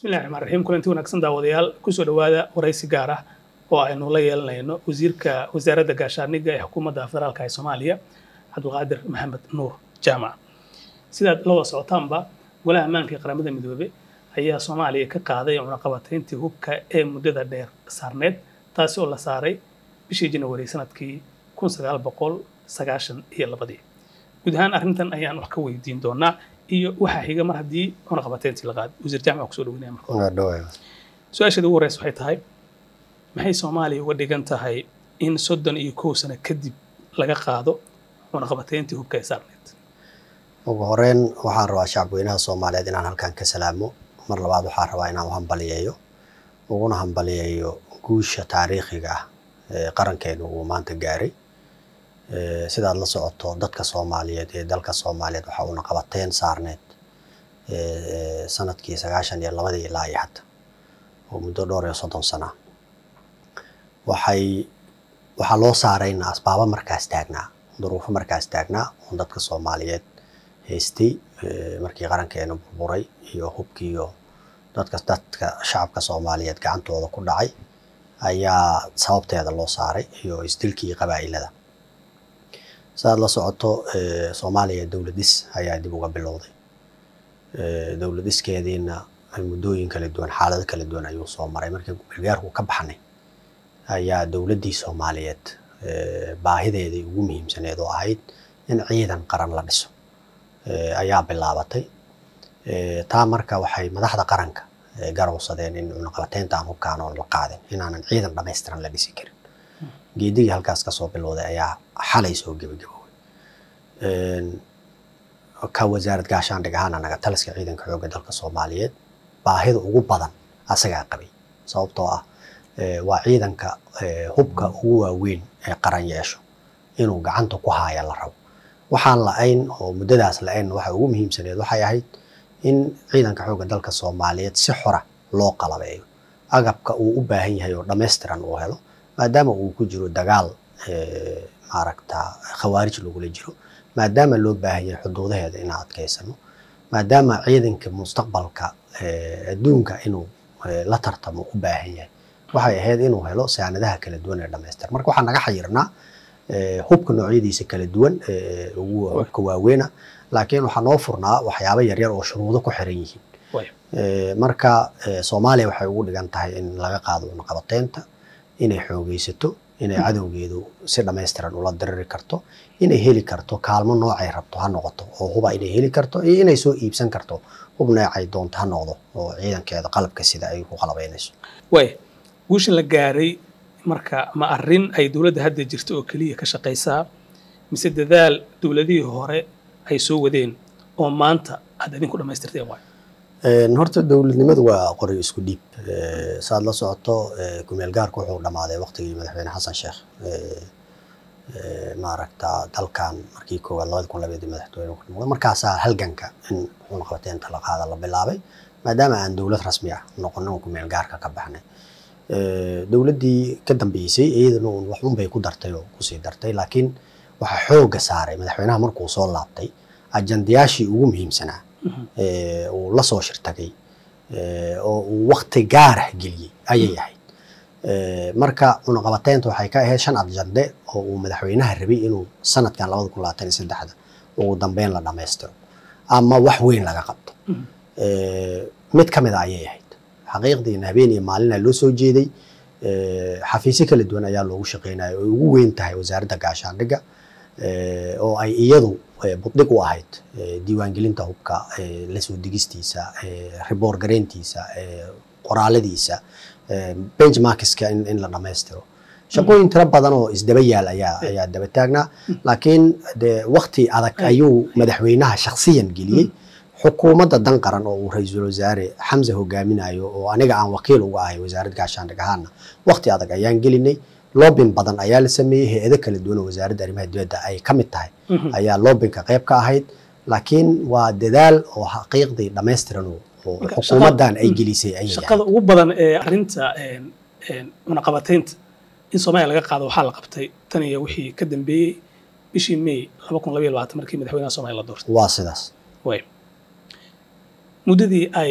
bismillahi raxmaan raxiim kulanti wanaagsan daawadayaal kusoo dhowaada waraysi gaar ah oo aynu la yeelanayno wasiirka wasaaradda gaashaaniga ee xukuumadda federaalka ee soomaaliya cabdulqaadir maxamed nuur jaamac sidaad la wada socotaanba golaha ammaanka ee qaramada midoobe ayaa soomaaliya ka qaaday cunaqabatayntii hubka ee muddada dheer saarneed taasi oo la saaray bishii janawari sanadkii kun sagaal boqol sagaashan iyo labadii guud ahaan arrintan ayaan wax ka weydiin doonaa iyo waxaa xiga mar haddii cunaqabatayntii la qaaday wasiir jaamac kusoo dhaweynaya marka su-aasheeda ugu horeysa waxay tahay maxay soomaaliya uga dhigan tahay in soddon iyo kow sano kadib laga qaado cunaqabatayntii hubka ee saarneed ugu horeyn waxaan rabaa shacabweynaha soomaaliyeed inaan halkan ka salaamo mar labaad waxaan rabaa inaan hambaliyeeyo uguna hambaliyeeyo guusha taariikhiga ah ee qarankeenu uu maanta gaaray sidaad la socoto dadka soomaaliyeed ee dalka soomaaliyeed waxa uuna qabateen saarneed sanadkii sagaashan iyo labadii ilaa iyo hadda oo muddo dhowr iyo soddon sana waxay waxaa loo saarayna asbaabo markaas taagnaa duruufo markaas taagnaa oo dadka soomaaliyeed haystay markii qarankeena burburay iyo hubkiiyo dadka dadka shacabka soomaaliyeed gacantooda ku dhacay ayaa sababteeda loo saaray iyo isdilkii qabaa'ilada sidaad la socoto soomaaliya dowladis ayaa dib uga bilowday dowladiskeediina muddooyin kala duwan xaalado kala duwan ayuu soo maray markii gargaarku ka baxnay ayaa dowladdii soomaaliyeed baahideedii ugu muhiimsaneed oo ahayd in ciidan qaran la dhiso ayaa bilaabatay taa marka waxay madaxda qaranka garowsadeen in cunaqabateynta aan hubkaan oo la qaadin inaanan ciidan dhammaystiran la dhisi karin geedigii halkaas kasoo bilowday ayaa xalay soo gebagaboobay ka wasaarad gaashaandhig ahaan anaga taliska ciidanka xoogga dalka soomaaliyeed baahida ugu badan asagaa qabay sababtoo ah waa ciidanka hubka ugu waaweyn ee qaran yeesho inuu gacanta ku haaya la rabo waxaan la-ayn oo muddadaas la-ayn waxa ugu muhiimsaneed waxay ahayd in ciidanka xoogga dalka soomaaliyeed si xora loo qalabeeyo agabka uu u baahan yahay oo dhammaystiran uu helo maadaama uu ku jiro dagaal maaragta khawaarij lagula jiro maadaama loo baahan yahay xuduudaheeda inaan adkaysano maadaama ciidanka mustaqbalka adduunka inuu la tartamo u baahan yahay waxay ahayd inuu helo saanadaha kala duwan ee dhammaystir marka waxaa naga xayirnaa hubka noocyadiisa kala duwan ugu hubka waaweyna laakiin waxaa noo furnaa waxyaabo yaryar oo shuruudo ku xiran yihiin marka soomaaliya waxay ugu dhigan tahay in laga qaado cunaqabateynta inay xoogeysato inay cadowgeedu si dhammaystiran ula diriri karto inay heli karto kaalmo noocay rabto ha noqoto oo huba inay heli karto iyo inay soo iibsan karto hub noocay doonto ha noqdo oo ciidankeeda qalabka sida ay ku qalabaynayso waay guusha la gaaray marka ma arrin ay dowladda hadda jirta oo keliya ka shaqaysaa mise dadaal dowladihii hore ay soo wadeen oo maanta aad idinku dhammaystirteen waay horta dowladnimadu waa qori isku dhiib saad la socoto kumeel gaarku wuxuu dhammaaday waqtigii madaxweyne xasan sheekh maaragta dalkan markii koowaad labadi kun labaadii madaxweyne ku noqday markaasaa halganka in cunaqabateynta la qaada la bilaabay maadaama aan dowlad rasmi ah noqonin kumeel gaarka ka baxnay dowladdii ka dambeysay iyadana uun wax unbay ku dartay oo kusii dartay laakiin waxaa xoogga saaray madaxweynaha markuu soo laabtay ajandayaashii ugu muhiimsanaa uu la soo shirtagay oo uu wakti gaarah geliyey ayay ahayd marka cunaqabateynta waxay ka ahayd shan ajande oo uu madaxweynaha rabay inuu sanadkan labada kun labaatan iyo saddexda ugu dambeyn la dhammaystiro ama wax weyn laga qabto mid ka mid a ayay ahayd xaqiiqdiina habeen iyo maalina loo soo jeeday xafiisyo kala duwan ayaa loogu shaqeynaya oo ugu weyn tahay wasaaradda gaashaandhigga oo ay iyadu buddhig u ahayd diiwaangelinta hubka lasoo degistiisa riboor gareyntiisa qoraaladiisa benchmarkiska in la dhammaystiro shaqooyin tiro badan oo isdaba yaal ayaa ayaa daba taagnaa laakiin de wakti adag ayuu madaxweynaha shaksiyan geliyey xukuumadda dan qaran oo uu ra-iisul wasaare xamse hogaaminayo oo aniga aan wakiil uga ahay wasaaradda gaashaandhig ahaana wakti adag ayaan gelinay loobin badan ayaa la sameeyey hay-ado kala duwan oo wasaaradda arrimaha dibadda ay ka mid tahay ayaa loobinka qayb ka ahayd laakiin waa dadaal oo xaqiiqdii dhammaystiran oo xukuumaddan ay gelisay ayay shaqada ugu badan ee arrinta cunaqabateynta in soomaaliya laga qaado waxaa la qabtay tan iyo wixii ka dambeeyey bishii may laba kun labaiyo labaatan markii madaxweynaha soomaaliya la doortay waa sidaas way muddadii ay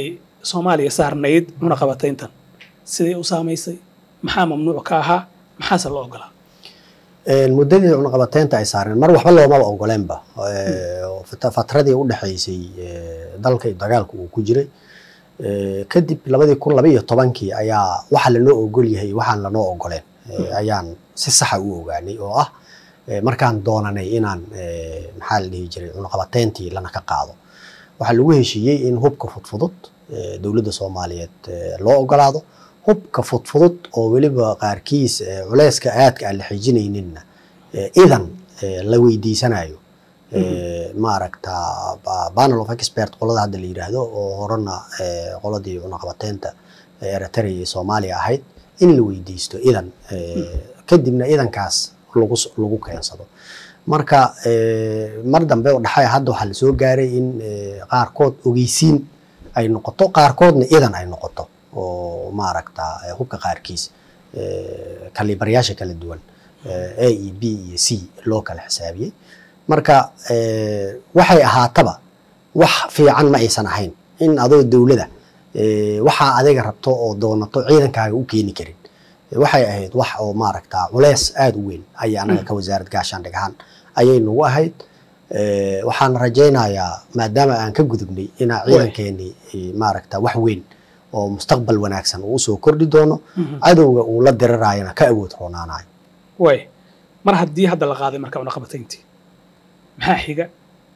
soomaaliya saarnayd cunaqabatayntan siday u saamaysay maxaa mamnuuc ka ahaa maxaase loo ogolaa muddadii cunaqabateynta ay saareen mar waxba loomaba ogoleenba fatradii u dhexaysay dalka iyo dagaalka uu ku jiray kadib labadii kun laba iyo tobankii ayaa waxa lanoo ogol yahay waxaan lanoo ogoleen ayaan si saxa u ogaanay oo ah markaan doonanay inaan maxaa la dhihi jiray cunaqabateyntii lana ka qaado waxaa lagu heshiiyey in hubka fudfudud dowladda soomaaliyeed loo ogolaado hubka fudfudud oo weliba qaarkiis culeyska aadka aan la xijinayninna idan la weydiisanayo maaragta panel of expert qolada hadda la yiraahdo oo horena qoladii cunaqabateynta eritrea iyo soomaaliya ahayd in la weydiisto idan kadibna idankaas lagu lagu keensado marka mar dambe oo dhaxay hadda waxaa lasoo gaaray in qaarkood ogeysiin ay noqoto qaarkoodna idan ay noqoto oo maaragta hubka qaarkiis kalibaryaasha kala duwan a e b iyo c loo kala xisaabiyey marka waxay ahaataba wax fiican ma aysan ahayn in adoo dowlada waxaa adiga rabto oo doonato ciidankaaga u keeni karin waxay ahayd wax oo maaragta culeys aada u weyn ayay anaga ka wasaarad gaashaandhig ahaan ayay nagu ahayd waxaan rajaynayaa maadaama aan ka gudubnay inaa ciidankeenii maaragta wax weyn oo mustaqbal wanaagsan uu usoo kordhi doono cadowga uu la diriraayana ka awood roonaanayo way mar haddii hadda la qaaday marka cunaqabatayntii maxaa xiga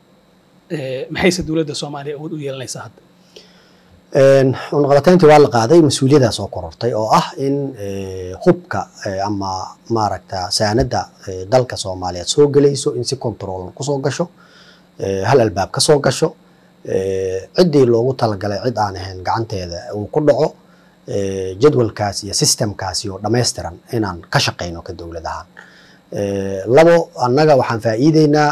maxayse dowladda soomaaliya awood u yeelanaysaa hadda cunaqabatayntii waa la qaaday mas-uuliyadaas oo korortay oo ah in hubka ama maaragta saanada dalka soomaaliyeed soo gelayso in si control kusoo gasho hal albaab ka soo gasho ciddii loogu talagalay cid aan ahayn gacanteeda uu ku dhaco jadwalkaas iyo systemkaasi oo dhammaystiran inaan ka shaqayno ka dowlad ahaan labo annaga waxaan faa'iideynaa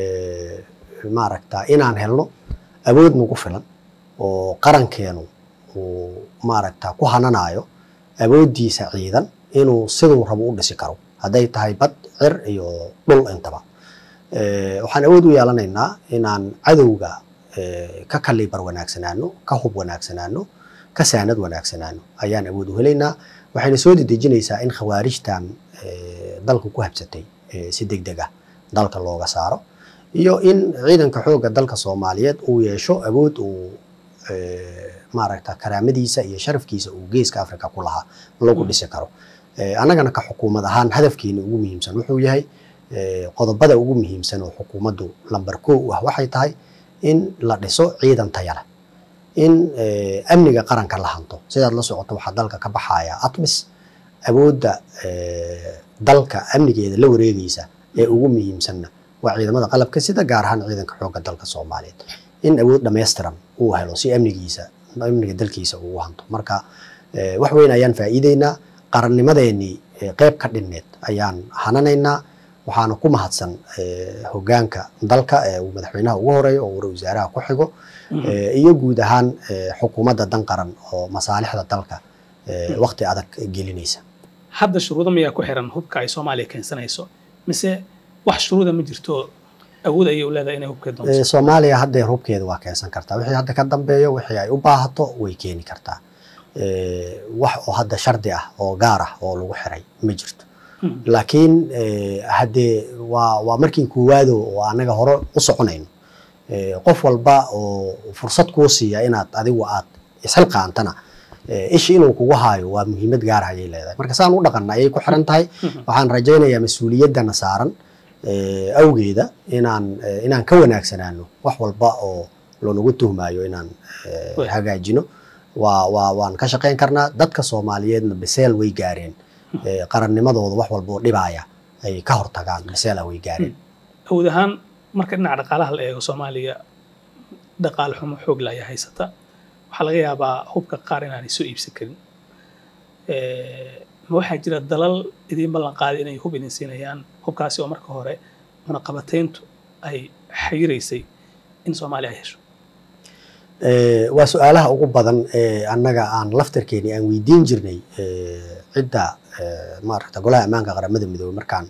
maaragta inaan helno awood nagu filan oo qarankeenu uu maaragta ku hananayo awooddiisa ciidan inuu siduu rabo u dhisi karo hadday tahay bad cir iyo dhul intaba waxaan awood u yeelanaynaa inaan cadowga ka kalibar wanaagsanaano ka hub wanaagsanaano ka saanad wanaagsanaano ayaan awood u helaynaa waxayna soo dedejinaysaa in khawaarijtan dalka ku habsatay si deg deg ah dalka looga saaro iyo in ciidanka xoogga dalka soomaaliyeed uu yeesho awood uu maaragta karaamadiisa iyo sharafkiisa uu geeska africa ku lahaa lagu dhisi karo annagana ka xukuumad ahaan hadafkeena ugu muhiimsan wuxuu yahay qodobada ugu muhiimsan oo xukuumaddu lamber kow u ah waxay tahay in la dhiso ciidan taya leh in amniga qaranka la hanto sidaad la socoto waxaa dalka ka baxaya atmis awoodda dalka amnigeeda la wareegaysa ee ugu muhiimsanna waa ciidamada qalabka sida gaar ahaan ciidanka xoogga dalka soomaaliyeed in awood dhammaystiran uu helo si amnigiisa amniga dalkiisa uu hanto marka wax weyn ayaan faa'iideynaa qarannimadeenii qeyb ka dhinneed ayaan hananaynaa waxaana ku mahadsan hogaanka dalka ee uu madaxweynaha ugu horeeyo oo wara wasaaraha ku xigo iyo guud ahaan xukuumadda dan qaran oo masaalixda dalka waqti adag gelinaysa hadda shuruudo miyaa ku xiran hubka ay soomaaliya keensanayso mise wax shuruuda ma jirto awood ayay u leedahay inay hubkeed doonto soomaaliya haddeer hubkeeda waa keensan kartaa wixii hadda ka dambeeyo wixii ay u baahato way keeni kartaa wax oo hadda shardi ah oo gaar ah oo lagu xiray ma jirto laakiin haddee waa waa markii koowaado oo anaga hore u soconayno qof walba oo fursad kuu siiya inaad adigu aad isxilqaantana ishi inuu kugu haayo waa muhiimad gaar ayay leedahay marka saan u dhaqanna ayay ku xiran tahay waxaan rajaynayaa mas-uuliyaddana saaran awgeeda inaan inaan ka wanaagsanaano wax walba oo loonagu tuhmaayo inaan hagaajino waa waa waan ka shaqayn karnaa dadka soomaaliyeedna biseel way gaareen qarannimadooda wax walba oo dhibaaya ay ka hortagaan biseela way gaareen awood ahaan marka dhinaca dhaqaalaha la eego soomaaliya dhaqaale xumo xoog la ayaa haysata waxaa laga yaabaa hubka qaar inaanay soo iibsan karin ma waxaa jira dalal idiin ballan qaaday inay hub idin siinayaan hubkaasi oo marka hore cunaqabatayntu ay xayiraysay in soomaaliya ay hesho waa su-aalaha ugu badan ee annaga aan laftarkeeni aan weydiin jirnay cidda maaragta golaha ammaanka qaramada midoobey markaan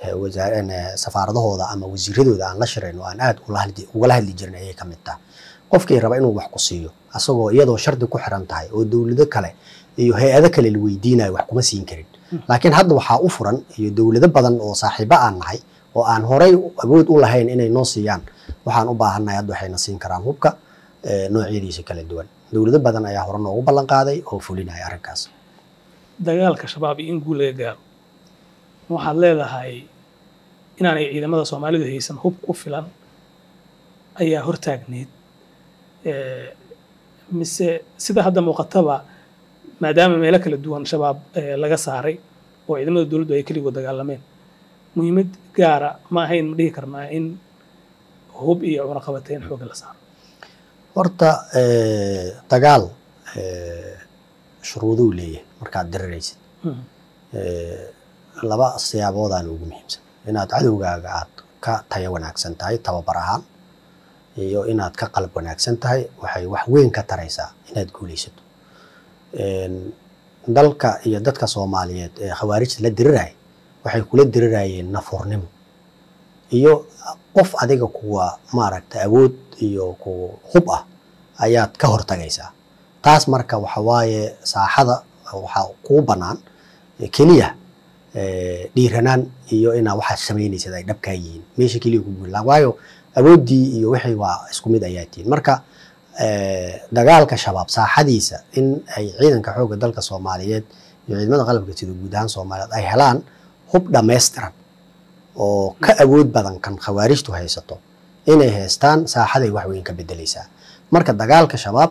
safaaradahooda ama wasiiradooda aan la shirayno aan aad ugala hadli jirnay ayay ka mid tahay qofkii raba inuu wax ku siiyo asagoo iyadoo shardi ku xiran tahay oo dowlado kale iyo hay-ado kale la weydiinayo wax kuma siin karin laakiin hadda waxaa u furan iyo dowlado badan oo saaxiibo aan nahay oo aan horay awood u lahayn inay noo siiyaan waxaan u baahannahay hadda waxayna siin karaan hubka noocyadiisa kala duwan dowlado badan ayaa hore noogu ballan qaaday oo fulinaya arrinkaas dagaalka shabaab iyo in guul laga gaaro waxaad leedahay inaanay ciidamada soomaalidu haysan hub ku filan ayaa hortaagneyd mise sida hadda muuqataba maadaama meelo kala duwan shabaab laga saaray oo ciidamada dowladdu ay keligood dagaalameen muhiimad gaara ma ahayn ma dhihi karnaa in hub iyo cunaqabateyn xooga la saaro horta dagaal shuruuduu leeyahay markaad diriraysid laba siyaaboodaan ugu muhiimsan inaad cadowgaaga aad ka tayo wanaagsan tahay tababar ahaan iyo inaad ka qalab wanaagsan tahay waxay wax weyn ka taraysaa inaad guulaysato dalka iyo dadka soomaaliyeed ee khawaarijta la diriraya waxay kula dirirayeen nafurnimo iyo qof adiga kuwa maaragta awood iyo ku hub ah ayaad ka hortagaysaa taas marka waxa waaye saaxada waxaa kuu bannaan keliya dhiiranaan iyo inaa waxaad samaynaysid ay dhabkaa yihiin meesha keliya ku guulaa waayo awooddii iyo wixii waa isku mid ayaa tihiin marka dagaalka shabaab saaxadiisa in ay ciidanka xoogga dalka soomaaliyeed iyo ciidamada qalabka sida guud ahaan soomaaliyeed ay helaan hub dhammaystiran oo ka awood badan kan khawaarijtu haysato inay haystaan saaxaday wax weyn ka bedelaysaa marka dagaalka shabaab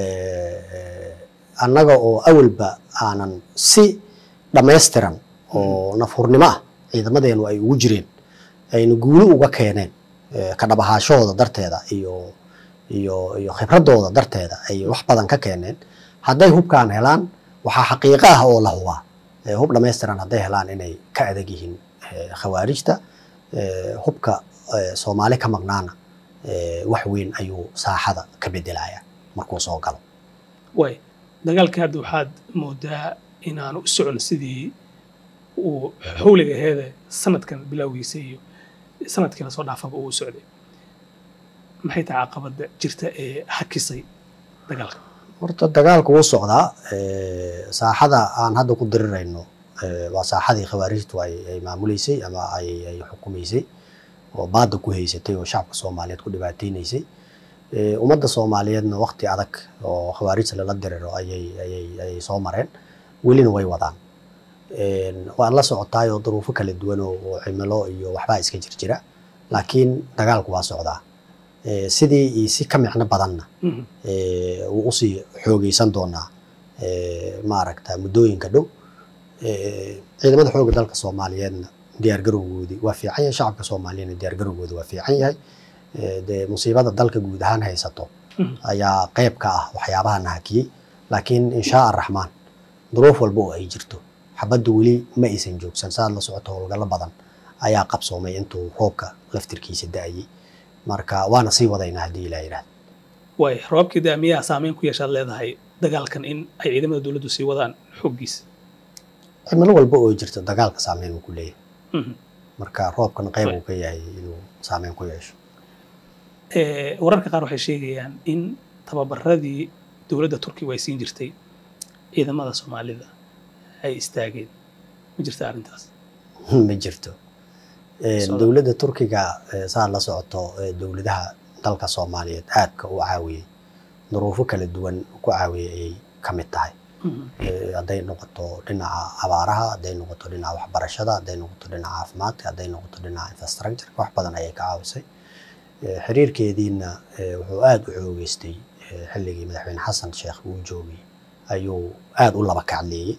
annaga oo awalba aanan si dhammaystiran oo nafhurnimo ah ciidamadeenu ay ugu jireen ayna guuli uga keeneen ka dhabahaashahooda darteeda iyo iyo iyo khibradooda darteeda ay wax badan ka keeneen hadday hubkaan helaan waxaa xaqiiqo ah oo la hubaa hub dhammaystiran hadday helaan inay ka adag yihiin khawaarijta hubka soomaali ka maqnaana wax weyn ayuu saaxada ka bedelaya markuu soo galo way dagaalka hadda waxaad moodaa inaanu u socon sidii uu xawliga aheede sanadkan bilowgiisa iyo sanadkii lasoo dhaafaba uu u socday maxay tahay caqabada jirta ee hakisay dagaalka horta dagaalku wuu socdaa saaxada aan hadda ku dirirayno waa saaxadii khawaarijtu ay ay maamuleysay ama ay ay xukumaysay oo baada ku haysatay oo shacabka soomaaliyeed ku dhibaateynaysay ummadda soomaaliyeedna waqti adag oo khawaarijta lala diriro ayay ayay ayay soo mareen welina way wadaan waad la socotaayoo duruufo kala duwan oo cimilo iyo waxbaa iska jir jira laakiin dagaalku waa socdaa sidii iyo si ka micno badanna wuu usii xoogeysan doonaa maaragta muddooyinka dhow ciidamada xoogga dalka soomaaliyeedna diyaargarowgoodii waa fiican yahay shacabka soomaaliyeedna diyaargarowgoodi waa fiican yahay dee musiibada dalka guud ahaan haysato ayaa qeyb ka ah waxyaabaha nahakiyey laakiin inshaa araxmaan duruuf walba oo ay jirto xabadda weli ma aysan joogsan saad la socoto howlgallo badan ayaa qabsoomay intuu roobka laftirkiisa da-ayey marka waana sii wadaynaa haddii ilaa yidhahda way roobkii daa miyaa saameyn ku yeeshaad leedahay dagaalkan in ay ciidamada dowladdu sii wadaan xooggiisa cimilo walba oo jirta dagaalka saameyn uu ku leeyahay marka roobkana qayb uu ka yahay inuu saameyn ku yeesho wararka qaar waxay sheegayaan in tababaradii dowladda turkiga ay siin jirtay ciidamada soomaalida ay istaageen ma jirta arrintaas ma jirto dowladda turkiga saad la socoto dowladaha dalka soomaaliyeed aadka u caawiyey duruufo kala duwan ku caawiyey ayay ka mid tahay hadday noqoto dhinaca abaaraha hadday noqoto dhinaca waxbarashada hadday noqoto dhinaca caafimaadka hadday noqoto dhinaca infrastructure wax badan ayay ka caawisay xiriirkeediina wuxuu aada u xoogeystay xilligii madaxweyne xasan sheekh uu joogay ayuu aada u laba kacleeyey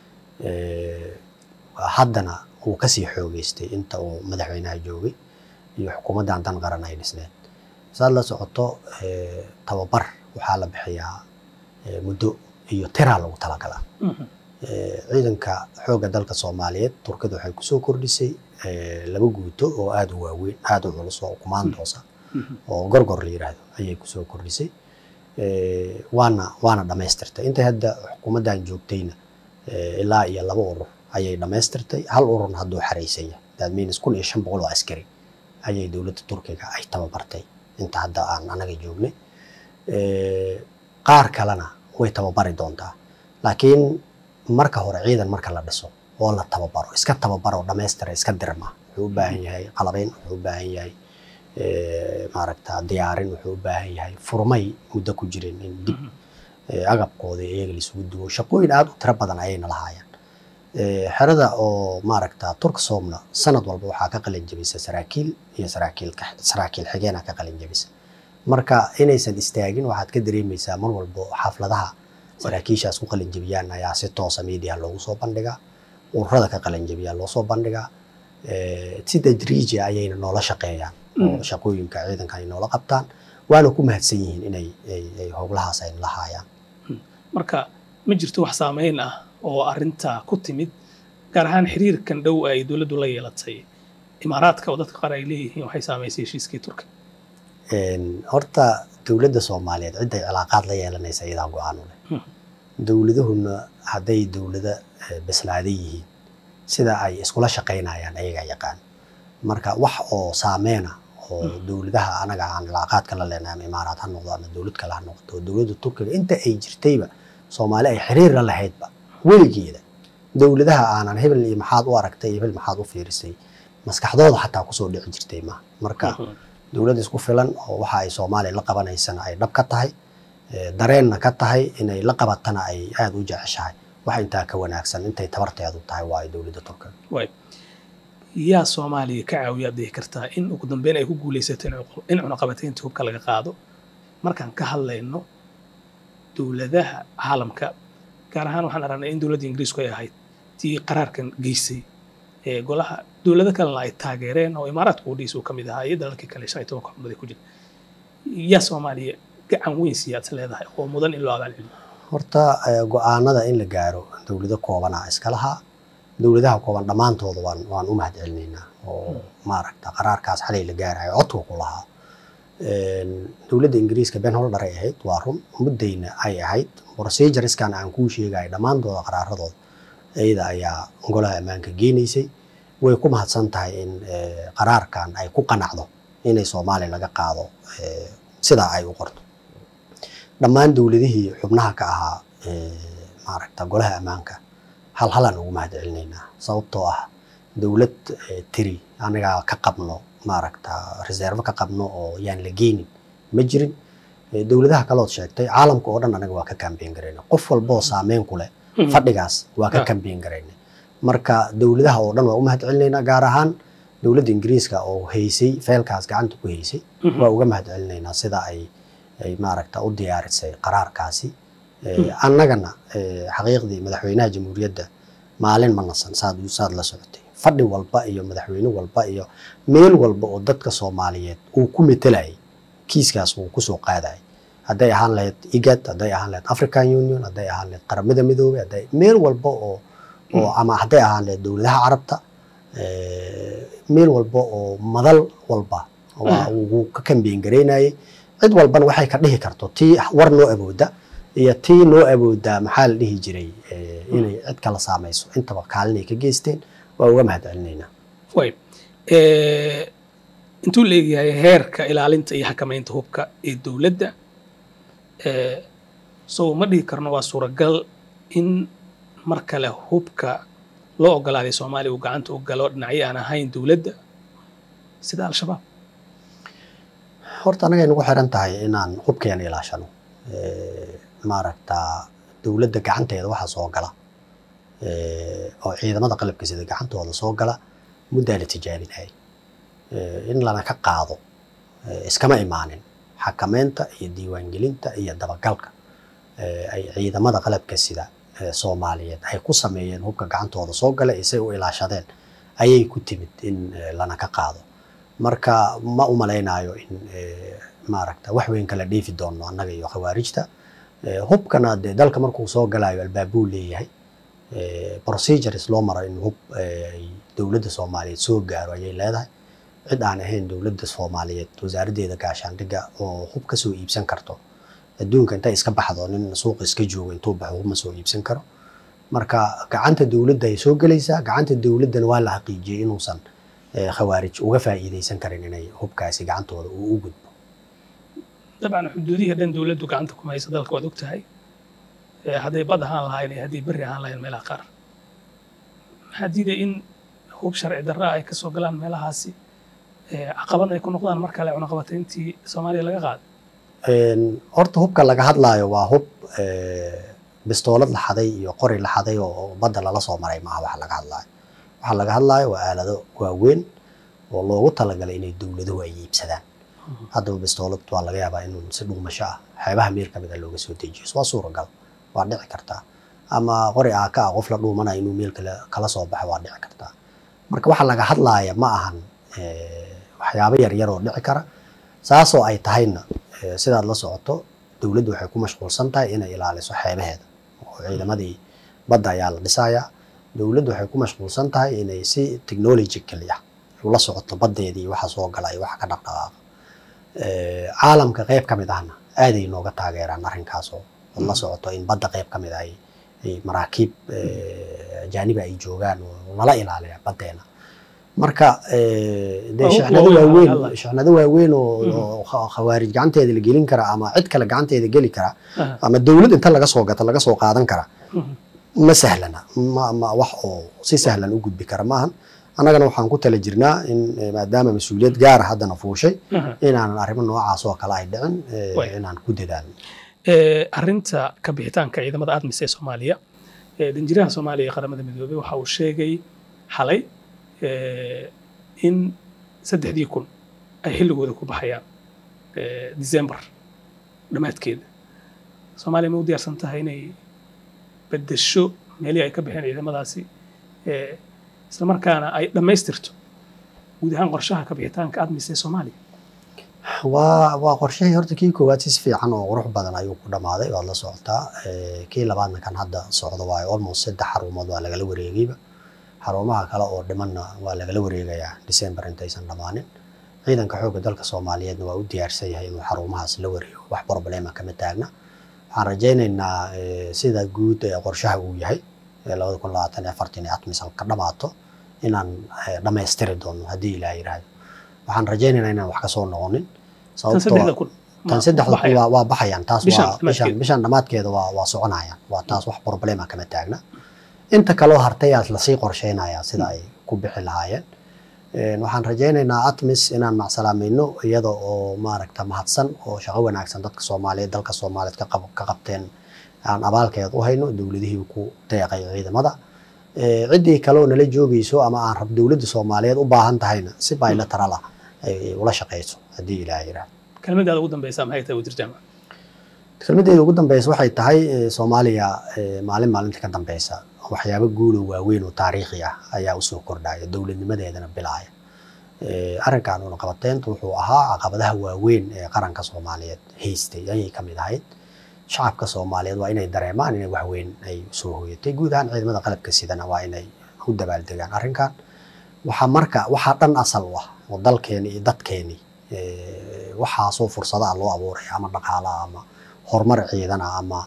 haddana wuu kasii xoogeystay inta uu madaxweynaha joogay iyo xukuumaddan dan qaran ay dhisneed saad la socoto tababar waxaa la bixiyaa muddo iyo tiraa lagu talagalaa ciidanka xoogga dalka soomaaliyeed turkida waxay kusoo kordhisay laba guuto oo aada u waaweyn aada u culus oo kumaandoosa oo gorgor la yiraahdo ayay kusoo kordhisay waana waana dhammaystirtay intay hadda xukuumaddan joogtayna ilaa iyo laba urur ayay dhammaystirtay hal ururna hadduu xaraysan yahay that means kun iyo shan boqol oo askari ayay dowladda turkiga ay tababartay inta hadda aan anaga joognay qaar kalena way tababari doontaa laakiin marka hore ciidan marka la dhiso oo la tababaro iska tababaro dhammaystira iska dirma wuxuu u baahan yahay qalabayn wuxuu u baahan yahay maaragta diyaarin wuxuu u baahan yahay furmay muddo ku jirin in dib agabkooda iyaga laisugu duwo shaqooyin aada u tiro badan ayayna lahaayeen xerada oo maaragta turksomna sanad walba waxaa ka qalin jabisa saraakiil iyo saraakiil saraakiil xigeena ka qalin jabisa marka inaysan istaagin waxaad ka dareemaysaa mar walbo xafladaha saraakiishaas ku qalin jabiyaan ayaa si toosa media loogu soo bandhigaa ururada ka qalin jabiyaa loo soo bandhigaa si tadriiji ayayna noola shaqeeyaan oo shaqooyinka ciidanka ay noola qabtaan waana ku mahadsan yihiin inay ay howlahaas ay lahaayaan marka ma jirto wax saameyn ah oo arinta ku timid gaar ahaan xiriirkan dhow ay dowladdu la yeelatay imaaraadka oo dadka qaar ay leeyihiin waxay saamaysay heshiiskii turka horta dowladda soomaaliyeed cidday cilaaqaad la yeelanaysa iyadaa go-aan u leh dowladahuna hadday dowlada bislaaday yihiin sida ay iskula shaqaynayaan ayagaa yaqaan marka wax oo saameena oo dowladaha anaga aan cilaaqaadka la leenahay ama imaaraad ha noqdo ama dowlad kale ha noqdo oo dowladda turkiga inta ay jirtayba soomaali ay xiriir la lahaydba weligeeda dowladaha aanan hebel iyo maxaad u aragtay iyo hebel maxaad u fiirisay maskaxdooda xataa kusoo dhici jirtay ma marka dowlad isku filan oo waxa ay soomaaliya la qabanaysana ay dhab ka tahay dareenna ka tahay inay la qabatana ay aada u jeceshahay wax intaa ka wanaagsan intay tabarteedu tahay waa ay dowladda turkiga yaa soomaaliya ka caawiyaad dhihi kartaa in ugu dambeyn ay ku guulaysato in cunaqabataynta hubka laga qaado markaan ka hadlayno dowladaha caalamka gaar ahaan waxaan aragnay in dowladda ingiriisku ay ahayd tii qaraarkan geysay ee golaha dowlado kalena ay taageereen oo imaaraadka udhiis uu ka mid ahaa iyo dalalkii kale shan iyo tobanka xubnood ku jira yaa soomaaliya gacan weyn siiyaad leedahay oo mudan in loo abaalceliyo horta go-aanada in la gaaro dowlado koobana iska lahaa dowladaha kooban dhammaantooda waan waan u mahad celinaynaa oo maaragta qaraarkaas xalay la gaarayo codku ku lahaa dowladda ingiriiska ben holder ay ahayd waa run muddayna ay ahayd procedureskan aan kuu sheegayo dhammaantooda qaraaradooda iyada ayaa golaha ammaanka geenaysay way ku mahadsan tahay in qaraarkan ay ku qanacdo inay soomaaliya laga qaado sidaa ay u qorto dhammaan dowladihii xubnaha ka ahaa maaragta golaha ammaanka hal halaan ugu mahad celinaynaa sababtoo ah dowlad tiri anagaa ka qabno maaragta reserve ka qabno oo yaan la geenin ma jirin dowladaha kalood sheegtay caalamka oo dhan anaga waa ka kambeyn garayna qof walboo saameyn ku leh fadhigaas waa ka kambeyn garayna marka dowladaha oo dhan waa u mahad celinaynaa gaar ahaan dowladda ingiriiska oo haysay feelkaas gacanta ku haysay waa uga mahad celinaynaa sida ay ay maaragta u diyaarisay qaraarkaasi annagana xaqiiqdii madaxweynaha jamhuuriyadda maalin ma nasan saad saad la socotay fadhi walba iyo madaxweyne walba iyo meel walba oo dadka soomaaliyeed uu ku metelayay kiiskaas uu kusoo qaadayay hadday ahaan lahayd igad hadday ahaan lahayd african union hadday ahaan lahayd qaramada midoobay hadday meel walba oo oo ama hadday ahaan lahayd dowladaha carabta meel walba oo madal walba waa uu ka kambeyn garaynayay cid walbana waxay ka dhihi karto tii war noo awooda iyo tii noo awoodaa maxaa la dhihi jiray inay cid kala saamayso intaba kaalinay ka geysteen waa uga mahad celinaynaa way intuu leeyahay heerka ilaalinta iyo xakamaynta hubka ee dowladda so ma dhihi karno waa suuragal in mar kale hubka loo ogolaaday soomaaliya uu gacanta u galo dhinacyo aan ahayn dowladda sida al-shabaab horta anagay nagu xiran tahay inaan hubkeena ilaashano maaragta dowladda gacanteeda waxaa soo gala oo ciidamada qalabka sida gacantooda soo gala muddaa la tijaabinayay in lana ka qaado iskama imaanin xakameynta iyo diiwaangelinta iyo dabagalka ay ciidamada qalabka sida soomaaliyeed ay ku sameeyeen hubka gacantooda soo gala iyo say u ilaashadeen ayay ku timid in lana ka qaado marka ma u malaynayo in maaragta wax weyn kala dheefi doono annaga iyo khawaarijta hubkana dee dalka markuu soo galayo albaabuu leeyahay procedures loo maro in hub dowladda soomaaliyeed soo gaaro ayay leedahay cid aan ahayn dowladda soomaaliyeed wasaaraddeeda gaashaandhigga oo hub ka soo iibsan karto adduunka intay iska baxdo nin suuqa iska joogo intuu baxo hub ma soo iibsan karo marka gacanta dowladda ay soo gelaysaa gacanta dowladdana waa la xaqiijiyey inuusan khawaarij uga faa'iidaysan karin inay hubkaasi gacantooda uu u gudbo dabcan xuduudihii dhan dowladdu gacanta kuma haysa dalka waad ogtahay Eh, hadday bad ahaan lahayn iyo hadday berri ahaan lahayn meelaha qaar maxaa diiday in hub sharci darra ay ka soo galaan meelahaasi eh, caqabad ay ku noqdaan mar kale cunaqabatayntii soomaaliya laga qaaday Een, horta hubka laga hadlaayo waa hub eh, bistoolad la xaday iyo qori la xaday oo oo badda lala soo maray maaha waxa laga hadlaayo waxa laga hadlaayo waa aalado waaweyn oo loogu talagalay inay dowladuhu ay iibsadaan haddaba bistoolad waa laga yaabaa inuu si dhuumasho ah xeebaha meel kamid a looga soo dejiyo waa suuragal waa dhici kartaa ama qori aaka ah qof la dhuumanayo inuu meel kale kala soo baxo waa dhici kartaa marka waxa laga hadlaaya ma ahan eh, waxyaabo yaryar oo dhici kara saasoo ay tahayna eh, sidaad la socoto dowladdu waxay ku mashquulsan tahay inay ilaaliso xeebaheeda oo ciidamadii badda ayaa la dhisayaa dowladdu waxay ku mashquulsan tahay inay si technologically ah ula socoto baddeedii waxa soo gala iyo waxa ka dhaqdhaqaaqa Eh, caalamka qayb ka mid ahna aaday nooga taageeraan arrinkaas oo ad la socoto in badda qayb ka mid ah ay ay maraakiib eh, ajaanibi ay joogaan oo nala ilaaliya baddeena marka eh, dee Waa hub shixnado waaweyn oo waaweyn hadlaya. shixnado waaweyn oo Mhm. oo kha- khawaarij gacanteeda la gelin kara ama cid kale gacanteeda geli kara Aha. ama dowlad inta laga soo gato laga soo qaadan kara Mhm. ma sahlana ma, ma wax oo si sahlan u gudbi kara maahan annagana waxaan ku tala jirnaa in eh, maadaama mas-uuliyad gaara haddana fuushay Aha. inaanan arrimo noocaas oo kale ay dhicin eh, Way. inaan ku dadaalno Eh, arrinta ka bixitaanka ciidamada admis ee soomaaliya eh, danjiraha soomaaliya ee qaramada midoobey waxa uu sheegay xalay eh, in saddexdii kun ay xilligooda ku baxayaan eh, december dhammaadkeeda soomaaliya ma u diyaarsan tahay inay beddesho meelihii ay ka bixeen ciidamadaasi eh, isla markaana ay dhammaystirto guud ahaan qorshaha ka bixitaanka admis ee soomaaliya waa waa qorshahii horta kii koowaad si fiican oo qurux badan ayuu ku dhammaaday waad la socotaa Eh, kii labaadna kan hadda socdo waayo almost saddex xarumood waa lagala wareegayba xarumaha kale oo dhimanna waa lagala wareegayaa december intaysan dhammaanin ciidanka xoogga dalka soomaaliyeedna waa u diyaarsan yahay inuu xarumahaas la wareego wax problema kama taagna waxaan rajaynaynaa eh, sida guud ee qorshaha uu yahay ee labada kun labaatan iyo afartan ee atmisan ka dhammaato inaan eh, dhammaystiri doono haddii ilaah yidhaahdo waxaan rajaynaynaa inaan wax ka soo noqonin tan sababtoo saddexda kun ma- tan saddexda baxaya. kun waa waa baxayaan taas Bishan waa dhammaadkeeda. bishan bishan dhammaadkeeda waa waa soconayaan waa taas wax problema kama taagna inta kaloo hartayaa lasii qorsheynayaa sida ay ku bixi lahaayeen Een, waxaan rajaynaynaa atmis inaan macsalaamayno iyada oo maaragta mahadsan oo shaqo wanaagsan dadka soomaaliyeed dalka soomaaliyeed ka qab- ka qabteen aan abaalkeed u hayno dowladihii ku deeqay ciidamada Ee, ciddii kale oo nala joogayso ama aan rab dowladda soomaaliyeed u baahan tahayna si bilateral ah ay ay ula shaqeyso haddii ilaah yidhaahdo kelmadaada ugu dambeysa maxay tahay wasiir jaamac kelmadeeda ugu dambeysa waxay tahay eh, soomaaliya eh, maalin maalinta ka dambeysa waxyaabo guulo waaweyn oo taariikhi ah ayaa usoo kordhaya dowladnimadeedana bilaaya Eh, arrinkan una qabateentu wuxuu ahaa caqabadaha waaweyn ee qaranka soomaaliyeed haystay ayay ka mid ahayd shacabka soomaaliyeed waa inay dareemaan inay wax weyn ay soo hooyatay guud ahaan ciidamada qalabka sidana waa inay u dabaaldegaan arrinkan waxaa marka waxaa dhan asal u ah oo dalkeeni iyo dadkeeni eh, waxaasoo fursadaha loo abuuraya ama dhaqaalaha ama horumar ciidana ama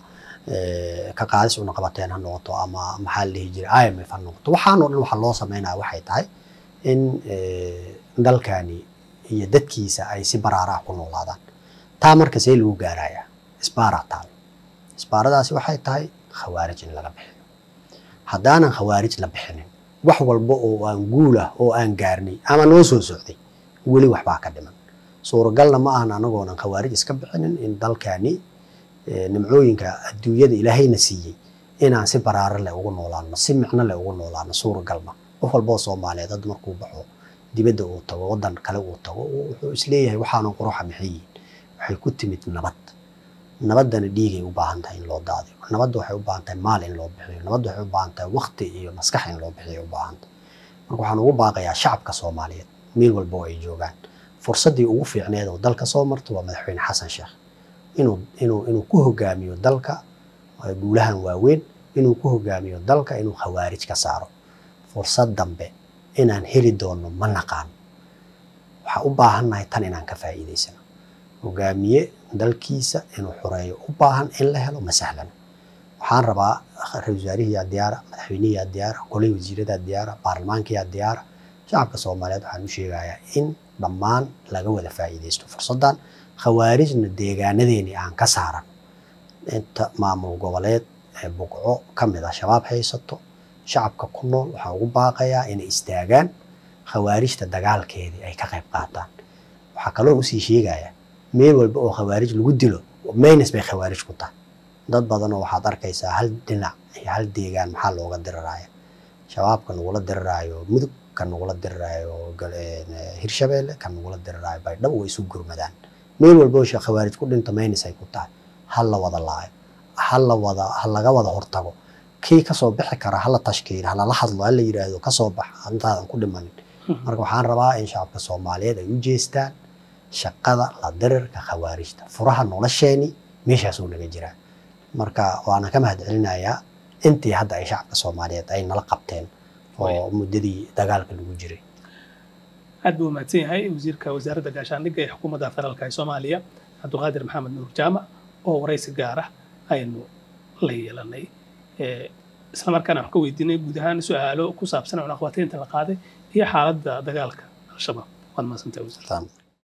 eh, ka qaadis una qabateen ha noqoto ama maxaa la dhihi jiray IMF ha noqoto waxaanoo dhan waxa loo sameynaya waxay tahay in eh, dalkani iyo dadkiisa ay si baraara ah ku noolaadaan taa marka see lagu gaarayaa isbaaraa taal isbaaradaasi waxay tahay khawaarij in laga bixiyo haddaanan khawaarij la bixinin wax walba oo aan guul ah oo aan gaarnay ama noo soo socday weli waxbaa ka dhiman suuragalna ma ahan anagoonan khawaarij iska bixinin in dalkani eh, nimcooyinka adduunyada ilaahayna siiyey inaan si baraaro leh ugu noolaano si micno leh ugu noolaano suuragal ma qof walba oo soomaaliyeed hadda markuu baxo dibadda uu tago waddan kale uu tago wuxuu isleeyahay waxaanan quruxa maxay yihiin waxay ku timid nabad nabaddana dhiigay u baahan tahay in loo daadiyo nabadda waxay u baahan tahay maal in loo bixiyo nabadda waxay u baahan tahay waqti iyo maskax in loo bixiyo u baahan tahay marka waxaan ugu baaqayaa shacabka soomaaliyeed meel walba oo ay joogaan fursaddii ugu fiicneed oo dalka soo marto waa madaxweyne xasan sheekh inuu inuu inuu ku hogaamiyo dalka eh, guulahan waaweyn inuu ku hogaamiyo dalka inuu khawaarij ka saaro fursad dambe inaan heli doono ma naqaan waxaa u baahannahay tan inaan ka faa'iidaysano hogaamiye dalkiisa inuu xureeyo u baahan in la helo ma sahlan waxaan rabaa ra-iisul wasaarihiyaa diyaara madaxweynihiyaa diyaara golihii wasiiradaa diyaara baarlamaankiyaa diyaara shacabka soomaaliyeed waxaan u sheegayaa in dhammaan laga wada faa'iidaysto fursaddan khawaarijna deegaanadeeni aan ka saaran inta maamul goboleed ee buqco ka mid ah shabaab haysato shacabka ku nool waxaa ugu baaqayaa inay istaagaan khawaarijta dagaalkeedii ay ka qayb qaataan waxaa kaloo usii sheegaya meel walba oo khawaarij lagu dilo maynes bay khawaarij ku tahay dad badanoo waxaad arkaysaa hal dhinac iyo hal deegaan maxaa looga diriraya shabaabka nagula diriraayo mudug kan nagula diriraayo hirshabeelle kan nagula diriraayo baydhabo way isu gurmadaan meel walba oo khawaarij ku dhinta maynes ay ku tahay hal la wada laayo hal la wada ha laga wada hortago kii kasoo bixi kara hala tashkiil halala hadlo hala yidhaahdo kasoo bax intaadan ku dhimanin marka waxaan rabaa in shacabka soomaaliyeed ay u jeestaan shaqada la dirirka khawaarijta furaha nolosheeni meeshaasuu naga jiraa marka waana ka mahad celinayaa intii hadda ay shacabka soomaaliyeed ay nala qabteen oo muddadii dagaalka lagu jiray aad buu mahadsan yahay wasiirka wasaaradda gaashaandhigga ee xukuumadda federaalka ee soomaaliya cabdulqaadir maxamed nuur jaamac oo waraysi gaar ah aynu la yeelanay isla markaana wax ka weydiinay guud ahaan su-aalo ku saabsan cunaqabataynta la qaaday iyo xaaladda dagaalka al-shabaab waad mahadsantahay wasiir